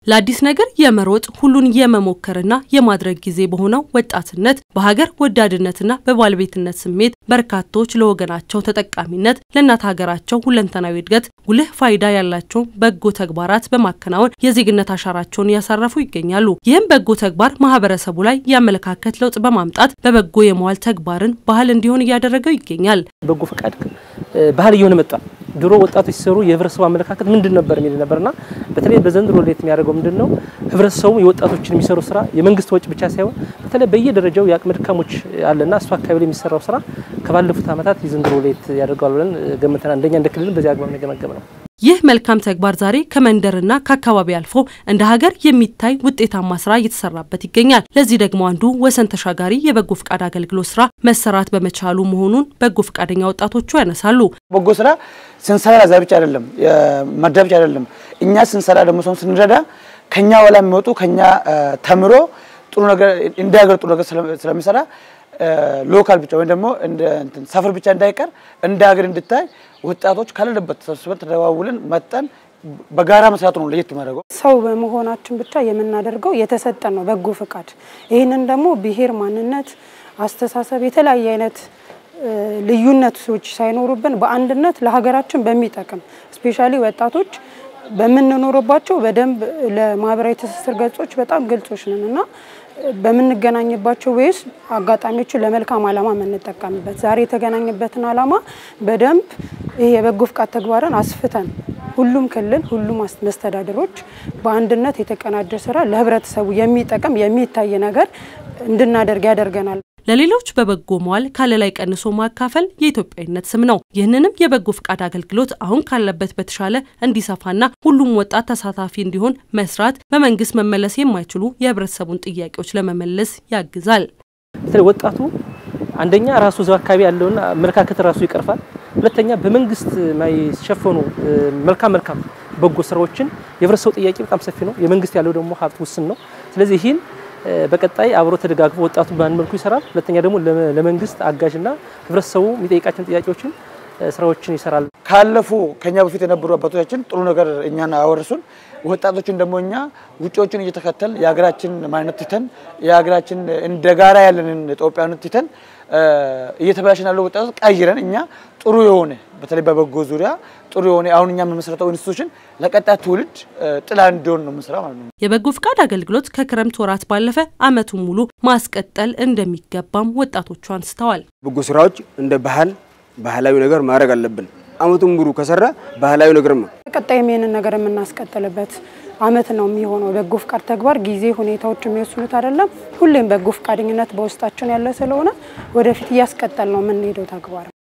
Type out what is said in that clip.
ለአዲስ ነገር የመሮጥ ሁሉን የመሞከርና የማድረግ ጊዜ በሆነው ወጣትነት በሀገር ወዳድነትና በባለቤትነት ስሜት በርካቶች ለወገናቸው ተጠቃሚነት ለእናት ሀገራቸው ሁለንተናዊ እድገት ጉልህ ፋይዳ ያላቸው በጎ ተግባራት በማከናወን የዜግነት አሻራቸውን እያሳረፉ ይገኛሉ። ይህም በጎ ተግባር ማህበረሰቡ ላይ የአመለካከት ለውጥ በማምጣት በበጎ የመዋል ተግባርን ባህል እንዲሆን እያደረገው ይገኛል። በጎ ፈቃድ ባህል እየሆነ መጣ። ድሮ ወጣቶች ሲሰሩ የህብረተሰቡ አመለካከት ምንድን ነበር የሚል ነበርና በተለይ በዘንድሮ ሌት የሚያደርገው ምንድን ነው ህብረተሰቡ የወጣቶችን የሚሰሩ ስራ የመንግስት ወጪ ብቻ ሳይሆን በተለይ በየደረጃው የአቅመ ድካሞች አለና እሱ አካባቢ ላይ የሚሰራው ስራ ከባለፉት ዓመታት የዘንድሮ ሌት ያደርገዋል ብለን ገምተናል። እንደኛ እንደ ክልልም በዚህ አግባብ ነው የገመገም ነው። ይህ መልካም ተግባር ዛሬ ከመንደርና ከአካባቢ አልፎ እንደ ሀገር የሚታይ ውጤታማ ስራ እየተሰራበት ይገኛል። ለዚህ ደግሞ አንዱ ወሰን ተሻጋሪ የበጎ ፍቃድ አገልግሎት ስራ መሰራት በመቻሉ መሆኑን በጎ ፍቃደኛ ወጣቶቹ ያነሳሉ። በጎ ስራ ስንሰራ ዛ ብቻ አይደለም መርዳ ብቻ አይደለም። እኛ ስንሰራ ደግሞ ሰውን ስንረዳ ከኛ በኋላ የሚወጡ ከኛ ተምሮ ጥሩ ነገር እንደ ሀገር ጥሩ ነገር ስለሚሰራ ሎካል ብቻ ወይም ደግሞ ሰፈር ብቻ እንዳይቀር እንደ ሀገር እንድታይ ወጣቶች ካለንበት ተሰብስበን ተደዋውለን መጠን በጋራ መስራቱ ነው ለየት የሚያደርገው። ሰው በመሆናችን ብቻ የምናደርገው የተሰጠን ነው በጎ ፍቃድ። ይህንን ደግሞ ብሔር፣ ማንነት፣ አስተሳሰብ የተለያየ አይነት ልዩነቶች ሳይኖሩብን በአንድነት ለሀገራችን በሚጠቅም ስፔሻሊ ወጣቶች በምንኖርባቸው በደንብ ለማህበራዊ ትስስር ገጾች በጣም ግልጾች ነን እና በምንገናኝባቸው ወይስ አጋጣሚዎችን ለመልካም ዓላማ የምንጠቀምበት ዛሬ የተገናኝበትን ዓላማ በደንብ ይሄ የበጎ ፍቃድ ተግባርን አስፍተን ሁሉም ክልል ሁሉም መስተዳድሮች በአንድነት የተቀናጀ ስራ ለህብረተሰቡ የሚጠቅም የሚታይ ነገር እንድናደርግ ያደርገናል። ለሌሎች በበጎ መዋል ካለ ላይ ቀንሶ ማካፈል የኢትዮጵያዊነት ስም ነው። ይህንንም የበጎ ፍቃድ አገልግሎት አሁን ካለበት በተሻለ እንዲሰፋና ሁሉም ወጣት ተሳታፊ እንዲሆን መስራት በመንግስት መመለስ የማይችሉ የህብረተሰቡን ጥያቄዎች ለመመለስ ያግዛል። በተለይ ወጣቱ አንደኛ ራሱ እዛው አካባቢ ያለውን አመለካከት ራሱ ይቀርፋል። ሁለተኛ በመንግስት የማይሸፈኑ መልካም መልካም በጎ ስራዎችን የህብረተሰቡ ጥያቄ በጣም ሰፊ ነው። የመንግስት ያለው ደግሞ ሀብት ውስን ነው። ስለዚህ ይህን በቀጣይ አብሮ ተደጋግፎ ወጣቱ በአንድ መልኩ ይሰራል። ሁለተኛ ደግሞ ለመንግስት አጋዥና ህብረተሰቡ የሚጠይቃቸውን ጥያቄዎችን ስራዎችን ይሰራል። ካለፉ ከኛ በፊት የነበሩ አባቶቻችን ጥሩ ነገር እኛን አወርሱን። ወጣቶችን ደግሞ እኛ ውጪዎችን እየተከተል የሀገራችን ማንነት ትተን የሀገራችን እንደ ጋራ ያለንን ኢትዮጵያዊነት ትተን እየተበላሽን ያለው ወጣቶች ቀይረን እኛ ጥሩ የሆነ በተለይ በበጎ ዙሪያ ጥሩ የሆነ አሁን እኛ የምንመሰረተው ኢንስቲቱሽን ለቀጣይ ትውልድ ጥላ እንዲሆን ነው የምንሰራው ማለት ነው። የበጎ ፍቃድ አገልግሎት ከክረምት ወራት ባለፈ አመቱን ሙሉ ማስቀጠል እንደሚገባም ወጣቶቹ አንስተዋል። በጎ ስራዎች እንደ ባህል ባህላዊ ነገር ማድረግ አለብን። አመቱን ሙሉ ከሰራ ባህላዊ ነገር ነው። ቀጣይም ይህንን ነገር የምናስቀጥልበት አመት ነው የሚሆነው። በጎ ፍቃድ ተግባር ጊዜ ሁኔታዎች የሚወስኑት አይደለም። ሁሌም በጎ ፍቃደኝነት በውስጣችን ያለ ስለሆነ ወደፊት እያስቀጠል ነው የምንሄደው ተግባር